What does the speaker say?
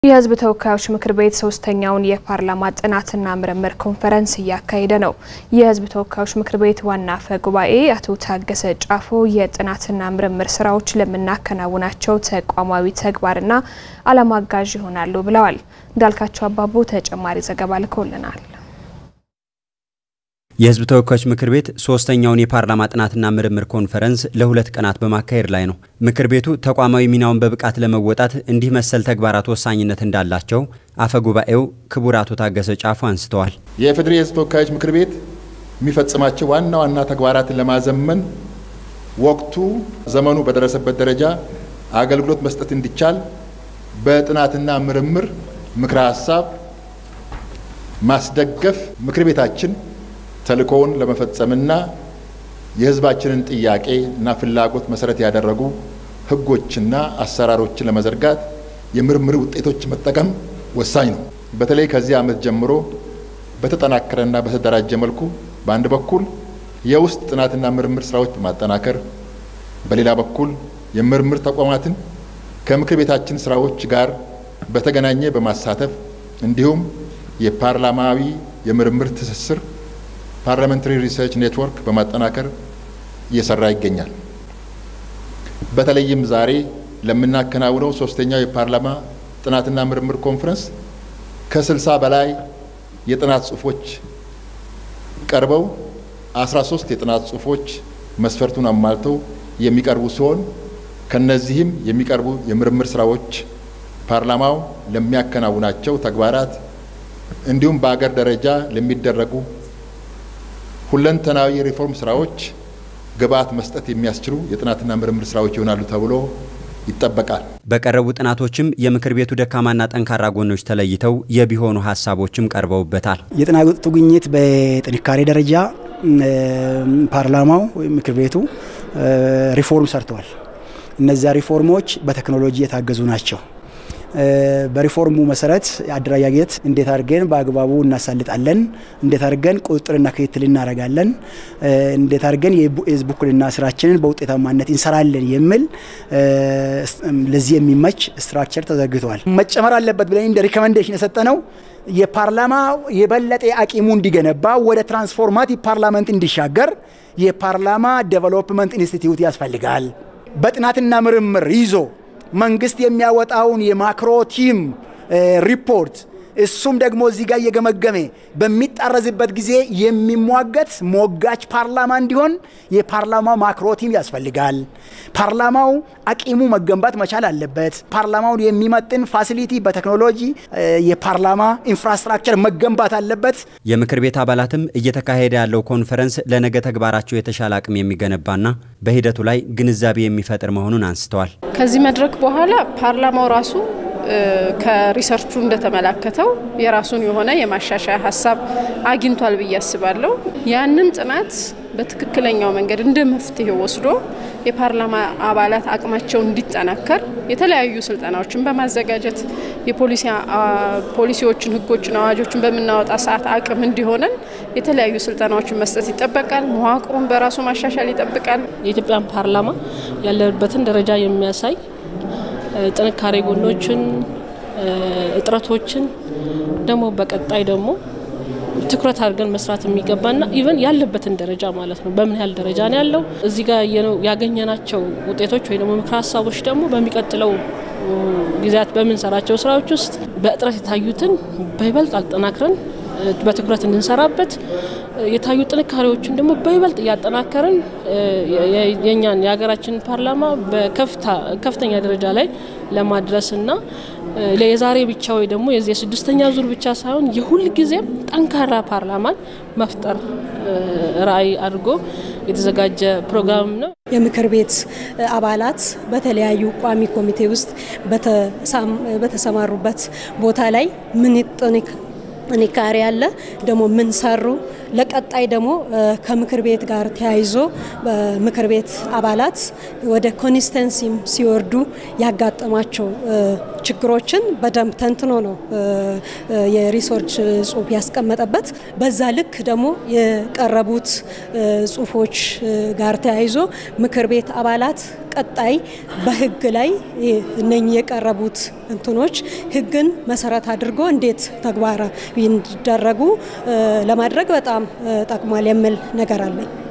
የሕዝብ ተወካዮች ምክር ቤት ሶስተኛውን የፓርላማ ጥናትና ምርምር ኮንፈረንስ እያካሄደ ነው። የሕዝብ ተወካዮች ምክር ቤት ዋና አፈ ጉባኤ አቶ ታገሰ ጫፎ የጥናትና ምርምር ስራዎች ለምናከናውናቸው ተቋማዊ ተግባርና ዓላማ አጋዥ ይሆናሉ ብለዋል። እንዳልካቸው አባቡ ተጨማሪ ዘገባ ልኮልናል። የህዝብ ተወካዮች ምክር ቤት ሶስተኛውን የፓርላማ ጥናትና ምርምር ኮንፈረንስ ለሁለት ቀናት በማካሄድ ላይ ነው። ምክር ቤቱ ተቋማዊ ሚናውን በብቃት ለመወጣት እንዲህ መሰል ተግባራት ወሳኝነት እንዳላቸው አፈ ጉባኤው ክቡር አቶ ታገሰ ጫፎ አንስተዋል። የኢፌዴሪ የህዝብ ተወካዮች ምክር ቤት የሚፈጽማቸው ዋና ዋና ተግባራትን ለማዘመን ወቅቱ ዘመኑ በደረሰበት ደረጃ አገልግሎት መስጠት እንዲቻል በጥናትና ምርምር ምክረ ሀሳብ ማስደገፍ ምክር ቤታችን ተልእኮውን ለመፈጸምና የህዝባችንን ጥያቄ እና ፍላጎት መሰረት ያደረጉ ህጎችና አሰራሮችን ለመዘርጋት የምርምር ውጤቶች መጠቀም ወሳኝ ነው። በተለይ ከዚህ ዓመት ጀምሮ በተጠናከረና በተደራጀ መልኩ በአንድ በኩል የውስጥ ጥናትና ምርምር ስራዎች በማጠናከር በሌላ በኩል የምርምር ተቋማትን ከምክር ቤታችን ስራዎች ጋር በተገናኘ በማሳተፍ እንዲሁም የፓርላማዊ የምርምር ትስስር ፓርላሜንታሪ ሪሰርች ኔትወርክ በማጠናከር እየሰራ ይገኛል። በተለይም ዛሬ ለምናከናውነው ሶስተኛው የፓርላማ ጥናትና ምርምር ኮንፈረንስ ከስልሳ በላይ የጥናት ጽሁፎች ቀርበው 13 የጥናት ጽሁፎች መስፈርቱን አሟልተው የሚቀርቡ ሲሆን ከነዚህም የሚቀርቡ የምርምር ስራዎች ፓርላማው ለሚያከናውናቸው ተግባራት እንዲሁም በአገር ደረጃ ለሚደረጉ ሁለንተናዊ የሪፎርም ስራዎች ግብዓት መስጠት የሚያስችሉ የጥናትና ምርምር ስራዎች ይሆናሉ ተብሎ ይጠበቃል። በቀረቡ ጥናቶችም የምክር ቤቱ ደካማና ጠንካራ ጎኖች ተለይተው የቢሆኑ ሀሳቦችም ቀርበውበታል። የጥናቱ ግኝት በጥንካሬ ደረጃ ፓርላማው ወይም ምክር ቤቱ ሪፎርም ሰርተዋል። እነዚያ ሪፎርሞች በቴክኖሎጂ የታገዙ ናቸው። በሪፎርሙ መሰረት አደረጃጀት እንዴት አድርገን በአግባቡ እናሳልጣለን፣ እንዴት አድርገን ቁጥጥርና ክትትል እናደርጋለን፣ እንዴት አድርገን የህዝብ ውክልና ስራችንን በውጤታማነት እንሰራለን የሚል ለዚህ የሚመች ስትራክቸር ተዘርግተዋል። መጨመር አለበት ብለን እንደ ሪኮመንዴሽን የሰጠነው የፓርላማ የበለጠ አቂሙ እንዲገነባ ወደ ትራንስፎርማቲቭ ፓርላመንት እንዲሻገር የፓርላማ ዴቨሎፕመንት ኢንስቲትዩት ያስፈልጋል። በጥናትና ምርምር ይዞ መንግስት የሚያወጣውን የማክሮ ቲም ሪፖርት እሱም ደግሞ እዚህ ጋር እየገመገመ በሚጣረዝበት ጊዜ የሚሟገት ሞጋች ፓርላማ እንዲሆን የፓርላማው ማክሮ ቲም ያስፈልጋል። ፓርላማው አቂሙ መገንባት መቻል አለበት። ፓርላማውን የሚመጥን ፋሲሊቲ በቴክኖሎጂ የፓርላማ ኢንፍራስትራክቸር መገንባት አለበት። የምክር ቤት አባላትም እየተካሄደ ያለው ኮንፈረንስ ለነገ ተግባራቸው የተሻለ አቅም የሚገነባና በሂደቱ ላይ ግንዛቤ የሚፈጥር መሆኑን አንስተዋል። ከዚህ መድረክ በኋላ ፓርላማው ራሱ ከሪሰርቹ እንደተመላከተው የራሱን የሆነ የማሻሻያ ሀሳብ አግኝቷል ብዬ አስባለሁ። ያንን ጥናት በትክክለኛው መንገድ እንደ መፍትሄ ወስዶ የፓርላማ አባላት አቅማቸው እንዲጠናከር የተለያዩ ስልጠናዎችን በማዘጋጀት የፖሊሲዎችን፣ ሕጎችን፣ አዋጆችን በምናወጣ ሰዓት አቅም እንዲሆነን የተለያዩ ስልጠናዎችን መስጠት ይጠበቃል። መዋቅሩን በራሱ ማሻሻል ይጠብቃል። የኢትዮጵያን ፓርላማ ያለበትን ደረጃ የሚያሳይ ጥንካሬ ጎኖችን፣ እጥረቶችን ደግሞ በቀጣይ ደግሞ ትኩረት አድርገን መስራት የሚገባና ኢቨን ያለበትን ደረጃ ማለት ነው። በምን ያህል ደረጃ ነው ያለው? እዚህ ጋር ያገኘናቸው ውጤቶች ወይ ደግሞ ምክረ ሀሳቦች ደግሞ በሚቀጥለው ጊዜያት በምንሰራቸው ስራዎች ውስጥ በእጥረት የታዩትን በይበልጥ አጠናክረን በትኩረት እንድንሰራበት የታዩ ጥንካሬዎችን ደግሞ በይበልጥ እያጠናከርን የእኛን የሀገራችን ፓርላማ በከፍተኛ ደረጃ ላይ ለማድረስና የዛሬ ብቻ ወይ ደግሞ የዚህ የስድስተኛ ዙር ብቻ ሳይሆን የሁል ጊዜም ጠንካራ ፓርላማን መፍጠር ራዕይ አድርጎ የተዘጋጀ ፕሮግራም ነው። የምክር ቤት አባላት በተለያዩ ቋሚ ኮሚቴ ውስጥ በተሰማሩበት ቦታ ላይ ምን ጥንካሬ ያለ ደግሞ ምን ሰሩ፣ ለቀጣይ ደግሞ ከምክር ቤት ጋር ተያይዞ ምክር ቤት አባላት ወደ ኮንስተንሲም ሲወርዱ ያጋጠማቸው ችግሮችን በደንብ ተንትኖ ነው የሪሰርች ጽሁፍ ያስቀመጠበት። በዛ ልክ ደግሞ የቀረቡት ጽሁፎች ጋር ተያይዞ ምክር ቤት አባላት ቀጣይ በህግ ላይ እነኚህ የቀረቡት እንትኖች ህግን መሰረት አድርጎ እንዴት ተግባራዊ እንዲደረጉ ለማድረግ በጣም ጠቅሟል የሚል ነገር አለኝ።